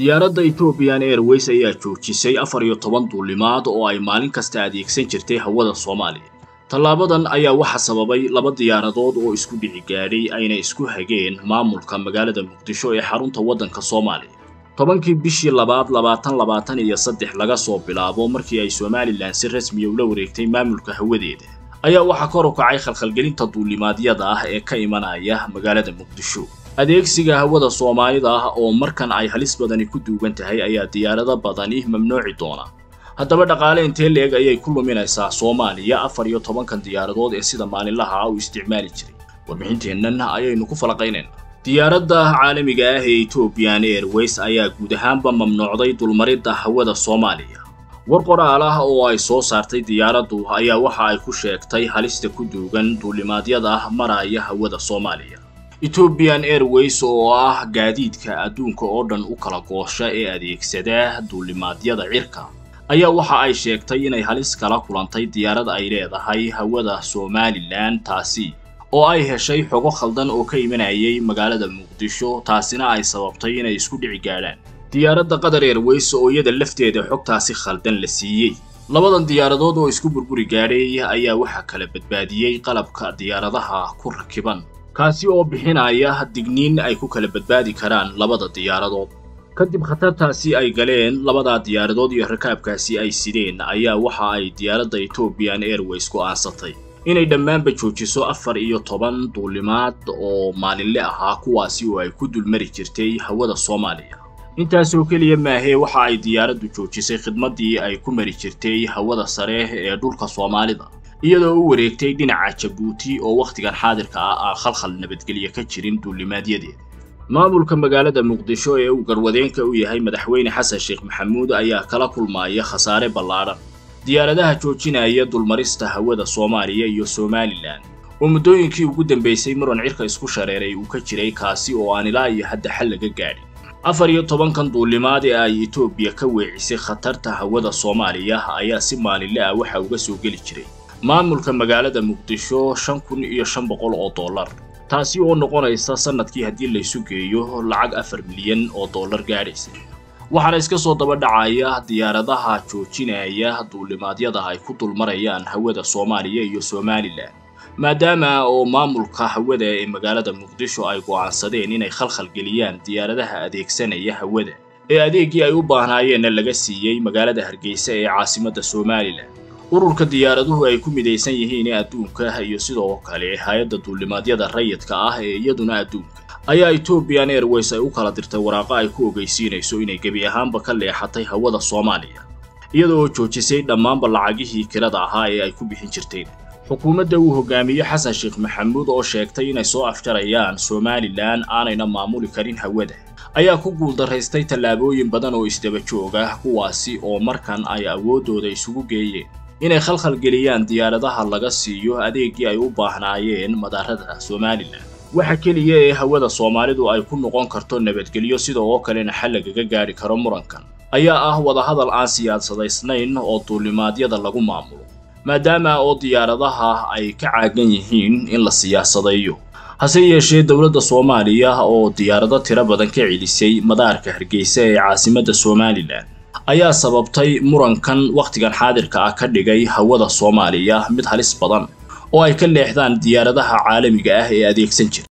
diyaaradda ethoobiyan airways ayaa joojisay afar iyo toban duulimaad oo ay maalin kasta adeegsan jirtay hawada soomaaliya tallaabadan ayaa waxa sababay laba diyaaradood oo isku dhici gaadhay ayna isku hageen maamulka magaalada muqdisho ee xarunta waddanka soomaaliya tobankii bishii labaad labaatan labaatan iyo saddex laga soo bilaabo markii ay somalilan si rasmiya ula wareegtay maamulka hawadeeda ayaa waxaa kor u kacay khalkhalgelinta duulimaadyada ah ee ka imanaya magaalada muqdisho adeegsiga hawada soomaalida ah oo markan ay halis badani ku duugan tahay ayaa diyaarado badani mamnuuci doona haddaba dhaqaale intee leeg ayay ku luminaysaa soomaaliya afar iyo tobankan diyaaradood ee sida maalinlaha ah u isticmaali jiray warbixinteennan ayaynu ku falaqaynaynaa diyaaradda caalamiga ah ee ethoobiyan airways ayaa guud ahaanba mamnuucday dulmaridda hawada soomaaliya war qoraal ah oo ay soo saartay diyaaraddu ayaa waxa ay ku sheegtay halista ku duugan duulimaadyada maraya hawada soomaaliya ethoobiyan airways oo ah gaadiidka adduunka oo dhan u kala goosha ee adeegsada duulimaadyada cirka ayaa waxa ay sheegtay inay halis kala kulantay diyaarad ay leedahay hawada somalilan taasi oo ay heshay xogo khaldan oo ka imanayay magaalada muqdisho taasina ay sababtay inay isku dhici gaadhaan diyaaradda qatar airways oo iyada lafteeda xogtaasi khaldan la siiyey labadan diyaaradood oo isku burburi gaadhay ayaa waxaa kala badbaadiyey qalabka diyaaradaha ku rakiban kaasi oo bixinaya digniin ay ku kala badbaadi karaan labada diyaaradood kadib khatartaasi ay galeen labadaa diyaaradood iyo rakaabkaasi ay sideen ayaa waxa ay diyaaradda ethoobiyan airways go'aansatay inay dhammaanba joojiso afar iyo toban duulimaad oo maalinle ahaa kuwaasi oo ay ku dulmari jirtay hawada soomaaliya intaasoo keliya maahee waxa ay diyaaraddu joojisay khidmaddii ay ku mari jirtay hawada sare ee dhulka soomaalida iyadoo u wareegtay dhinaca jabuuti oo wakhtigan xaadirka ah aan khalkhal nabadgelye ka jirin duulimaadyadeeda maamulka magaalada muqdisho ee uu garwadeenka u yahay madaxweyne xasan sheekh maxamuud ayaa kala kulmaya khasaare ballaadhan diyaaradaha joojinaya dulmarista hawada soomaaliya iyo somalilan oo muddooyinkii ugu dambaysay muran cirka isku shareeray uu ka jiray kaasi oo aan ilaa iyo hadda xal laga gaadhin afar iyo tobankan duulimaad ee ay etoobiya ka weecisay khatarta hawada soomaaliya ayaa si maalinle ah waxa uga soo geli jiray maamulka magaalada muqdisho shan kun iyo shan boqol oo dollar taasi oo noqonaysa sannadkii haddii laysu geeyo lacag afar milyan oo dollar gaadhaysa waxaana iska soo daba dhacaya diyaaradaha joojinaya duulimaadyada ay ku dulmarayaan hawada soomaaliya iyo somalilan maadaama oo maamulka hawada ee magaalada muqdisho ay go'aansadeen inay khalkhal geliyaan diyaaradaha adeegsanaya hawada ee adeeggii ay u baahnaayeenna laga siiyey magaalada hargeysa ee caasimadda somalilan ururka diyaaraduhu ay ku midaysan yihiin ee adduunka iyo sidoo kale hay-adda duulimaadyada rayidka ah ee iyaduna adduunka ayaa ethoobiyan airways ay u kala dirtay waraaqo ay ku ogeysiinayso inay gebi ahaanba ka leexatay hawada soomaaliya iyada oo joojisay dhammaanba lacagihii kirada ahaa ee ay ku bixin jirteen xukuumadda uu hogaamiye xasan sheekh maxamuud oo sheegtay inay soo afjarayaan somalilan aanayna maamuli karin hawada ayaa ku guuldaraystay tallaabooyin badan oo isdaba joog ah kuwaasi oo markan ay awooddooda isugu geeyeen inay khalkhal geliyaan diyaaradaha laga siiyo adeeggii ay u baahnaayeen madaarada somalilan waxa keliya ee hawada soomaalidu ay ku noqon karto nabadgelyo sida oo kalena xal lagaga gaadhi karo murankan ayaa ah wadahadal aan siyaasadaysnayn oo duulimaadyada lagu maamulo maadaama oo diyaaradaha ay ka caagan yihiin in la siyaasadayo hase yeeshee dowladda soomaaliya oo diyaarado tiro badan ka celisay madaarka hargeysa ee caasimadda somalilan ayaa sababtay murankan wakhtigan xaadirka ah ka dhigay hawada soomaaliya mid halis badan oo ay ka leexdaan diyaaradaha caalamiga ah ee adeegsan jira